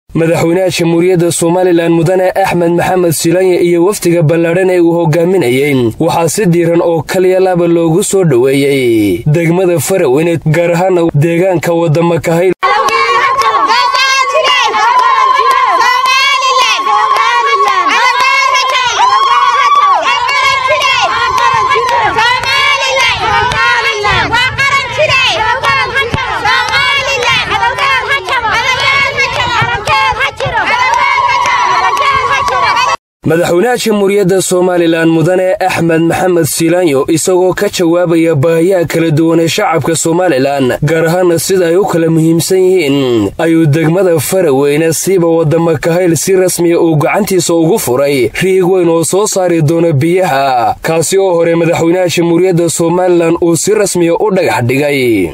madaxweynaha jamhuuriyadda somalilan mudane axmed maxamed silanya iyo wafdiga ballaadhan ee uu hogaaminayey waxaa si diiran oo kaliya laba loogu soo dhoweeyey degmada faraweyne gaar ahaana deegaanka waddamakahayl madaxweynaha jamhuuriyadda somalilan mudane axmed maxamed silaanyo isagoo ka jawaabaya baahiyaha kala duwan ee shacabka somalilan gaar ahaana sida ay u kala muhiimsan yihiin ayuu degmada faraweyne siiba waddamakahayl si rasmiya uu gacantiisa ugu furay riig weyn oo soo saari doona biyaha kaasi oo hore madaxweynaha jamhuuriyadda somalilan uu si rasmiya u dhagax dhigay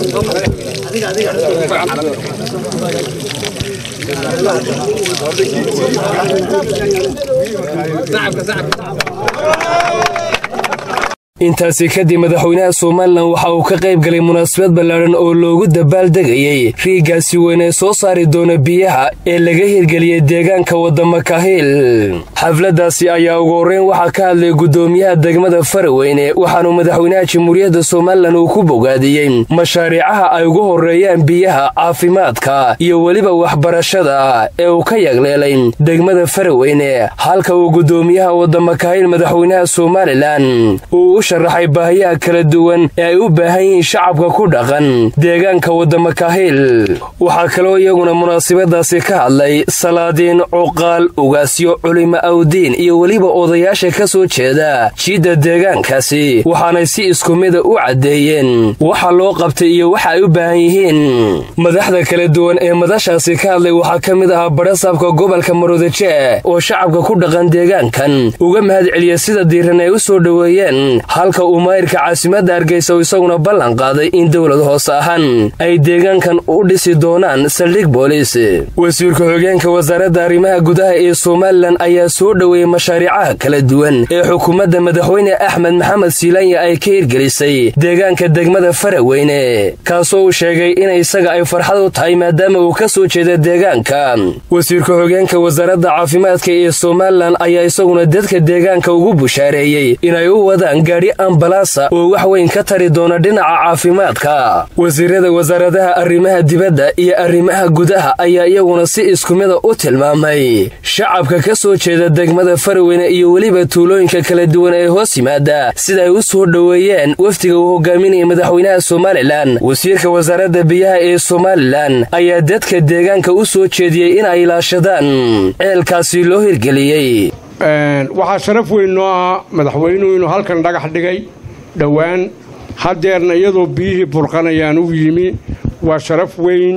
intaasi kadib madaxweynaha somalilan waxa uu ka qayb galay munaasabad ballaadhan oo loogu dabaaldegayey riiggaasi weyn ee soo saari doona biyaha ee laga hirgeliyey deegaanka waddamakahil xafladdaasi ayaa ugu horreyn waxaa ka hadlay guddoomiyaha degmada faraweyne waxaanu madaxweynaha jamhuuriyadda somalilan uu ku bogaadiyey mashaariicaha ay ugu horreeyaan biyaha caafimaadka iyo weliba waxbarashada ee uu ka yagleelay degmada faraweyne halka uu guddoomiyaha waddamakahil madaxweynaha somalilan sharaxay baahiyaha kala duwan ee ay u baahan yihiin shacabka ku dhaqan deegaanka waddamakahil waxaa kaloo iyaguna munaasabadaasi ka hadlay salaadiin cuqaal ugaasyo culimo awdiin iyo weliba odayaasha ka soo jeeda jiidda deegaankaasi waxaanay si isku mida u caddeeyeen waxa loo qabtay iyo waxa ay u baahan yihiin madaxda kala duwan ee madashaasi ka hadlay waxaa ka mid ahaa badhasaabka gobolka maroodijeeh oo shacabka ku dhaqan deegaankan uga mahad celiya sida diiran ay u soo dhoweeyeen halka uu maayirka caasimadda hargeysa uu isaguna ballan qaaday in dowlad hoose ahaan ay deegaankan u dhisi doonaan saldhig booliis wasiirka xogeenka wasaaradda arrimaha gudaha ee somalilan ayaa soo dhoweeyey mashaariicaha kala duwan ee xukuumadda madaxweyne axmed maxamed siilanya ay ka hirgelisay deegaanka degmada faraweyne kaasoo uu sheegay in isaga ay farxad u tahay maadaama uu ka soo jeeda deegaanka wasiirka xogeenka wasaaradda caafimaadka ee somalilan ayaa isaguna dadka deegaanka ugu bushaareeyey inay u wadaan gaadhi ambalaasa oo wax weyn ka tari doona dhinaca caafimaadka wasiirada wasaaradaha arrimaha dibadda iyo arrimaha gudaha ayaa iyaguna si iskumida u tilmaamay shacabka ka soo jeeda degmada faraweyne iyo weliba tuulooyinka kala duwan ee hoos yimaada sida ay u soo dhoweeyeen wafdiga uu hogaaminaya madaxweynaha somalilan wasiirka wasaaradda biyaha ee somalilan ayaa dadka deegaanka u soo jeediyey in ay ilaashadaan ceelkaasi loo hirgeliyey waxaa sharaf weyn noo ah madaxweynuhu inuu halkan dhagax dhigay dhowaan haddeerna iyadoo biyihii burqanayaan u yimi waa sharaf weyn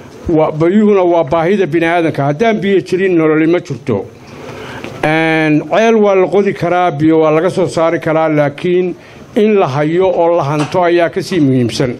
biyuhuna waa baahida bini'aadanka haddaan biyo jirin nololi ma jirto ceel waa la qodi karaa biyo waa laga soo saari karaa laakiin in la hayo oo la hanto ayaa ka sii muhiimsan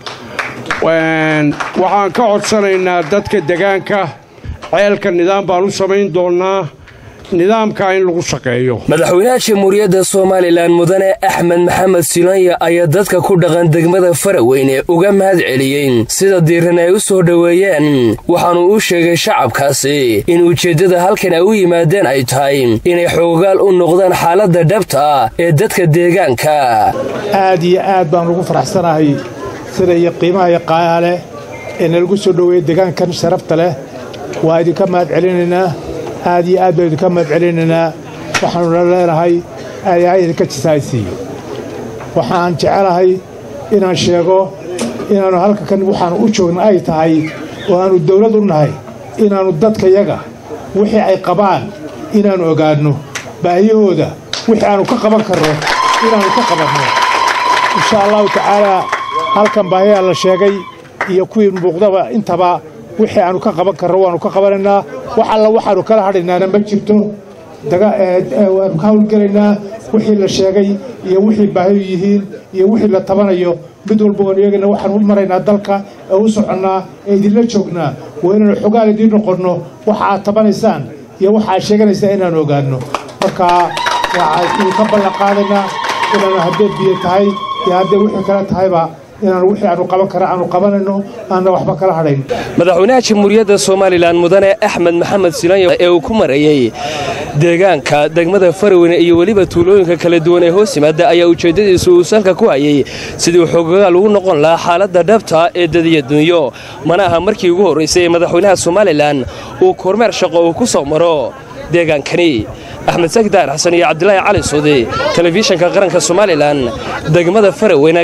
waxaan ka codsanaynaa dadka degaanka ceelka nidaam baan u samayn doonnaa nidaamka in lagu shaqeeyo madaxweynaha jamhuuriyadda somalilan mudane axmed maxamed silanya ayaa dadka ku dhaqan degmada faraweyne uga mahad celiyey sida diiran ay u soo dhoweeyeen waxaanu u sheegay shacabkaasi in ujeeddada halkan ay u yimaadeen ay tahay inay xoogaal u noqdaan xaaladda dhabta ee dadka deegaanka aad iyo aad baan ugu faraxsanahay sida iyo qiimaha iyo qaayaha leh ee nalagu soo dhoweeyey deegaankan sharafta leh waa idinka mahad celinaynaa aad iyo aad baan idinka mahad celinaynaa waxaanuna leenahay ayaa idinka jisaaysiiyo waxaan jecelahay inaan sheego inaannu halkakan waxaannu u joogna ay tahay oo aannu dawlad u nahay inaannu dadkayaga wixii ay qabaan inaannu ogaanno baahiyahooda wixii aannu ka qaban karno inaannu ka qabanno insha allahu tacaalaa halkan baahiyaa la sheegay iyo kuwii muuqdaba intaba wixii aannu ka qaban karno waannu ka qabanaynaa wax alla waxaannu kala hadhaynaana ma jirto waannu ka hawlgelaynaa wixii la sheegay iyo wixii baahiyu yihiin iyo wixii la tabanayo mid walba oon eegayna waxaan u maraynaa dalka ee u soconnaa ee idinla joognaa waa inaannu xogaal idiin noqonno waxa aad tabanaysaan iyo waxa aad sheeganaysaan inaannu ogaanno marka waxaan idinka ballan qaadaynaa inaannu haddee biyo tahay iyo haddee wixii kale tahayba inaan wixii aanu qaban kara aanu qabanayno aanna waxba kala hadhayn madaxweynaha jamhuuriyadda somalilan mudane axmed maxamed silanyo ee uu ku marayey deegaanka degmada faraweyne iyo weliba tuulooyinka kala duwan ee hoos yimaada ayaa ujeeddadiisu uu salka ku hayey sidii xoogaal ugu noqon lahaa xaaladda dhabta ee dadiya dunyo mana aha markii ugu horraysay ee madaxweynaha somalilan uu kormeer shaqo uu ku soo maro deegaankani axmed sakdaar xasan iyo cabdilaahi cali suudi telefishinka qaranka somalilan degmada faraweyne